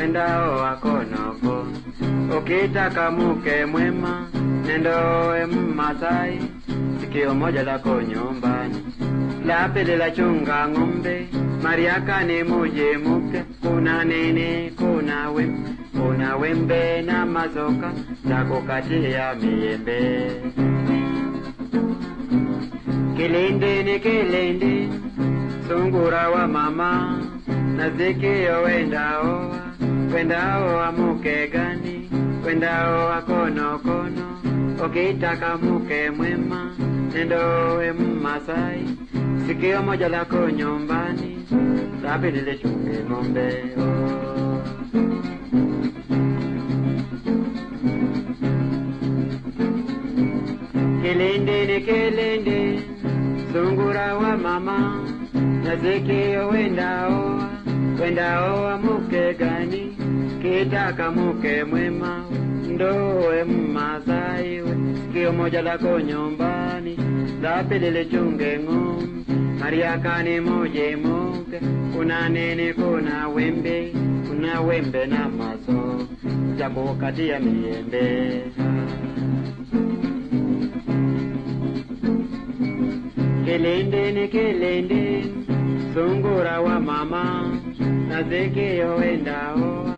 wendao wakonoko ukitaka muke mwema nendowe mmasai sikio moja lako nyumbani la pili la chunga ng'ombe mariakani muje muke kuna nini kuna wembe kuna wembe na mazoka za kukatia miembe kilindi ni kilindi sungura wa mama na zikio wendao wendao amuke gani wendao akonokono ukitaka muke mwema nendowe mmasai sikio moja lako nyumbani la pili lichunge ng'ombe oh. Kilindi ni kilindi, sungura wa mama, na zikio wendao, wendao amuke gani, kitaka muke mwema, ndowe mmasai we, sikio moja lako nyumbani, la pili lichunge ng'ombe, mariakani muje muke, kuna nini, kuna wembe, kuna wembe na maso, ya kukatia miembe. Kilindi ni kilindi, sungura wa mama, na zikio wendao